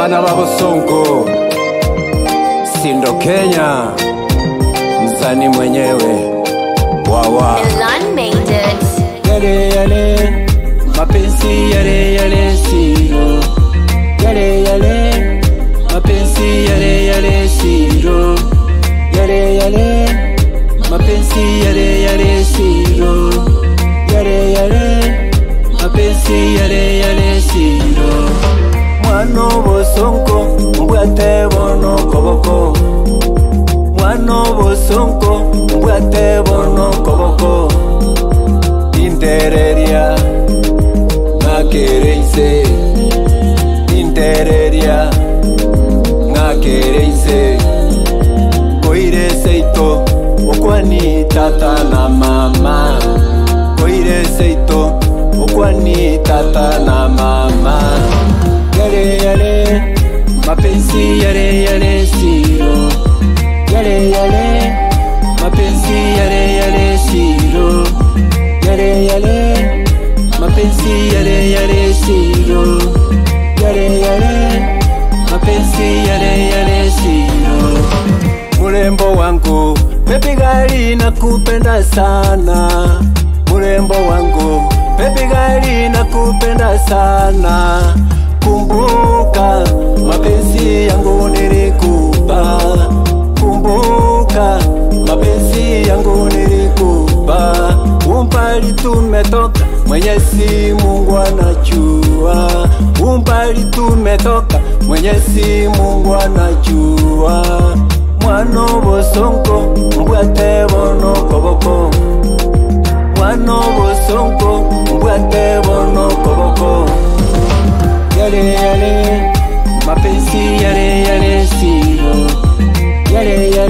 bana babosongo sindo Kenya, msani mwenyewe wawa Milan made it. yale yale mapenzi yale yale siro yale yale mapenzi yale yale siro yale yale mapenzi yale yale siro yale yale mapenzi yale yale siro mwana bosonko mbwate bono koboko mwana bosonko mbwate bono koboko intereria ngakereise intereria ngakereise koire seito okwani tata na mama koire seito okwani tata na mama yale yale mapenzi yale yale siro yale yale mapenzi yale yale siro yale yale mapenzi yale yale siro yale yale mapenzi yale yale siro murembo wangu bebi gali nakupenda sana murembo wangu bebi gali nakupenda sana kumbuka mapenzi yangu nilikupa kumbuka mapenzi yangu nilikupa umbali tumetoka mwenyezi mungu anajua umbali tumetoka mwenyezi mungu anajua mwana bosonko mbwate bono koboko mwana bosonko mbwate bono koboko yale yale mapenzi yale yale siro yale yale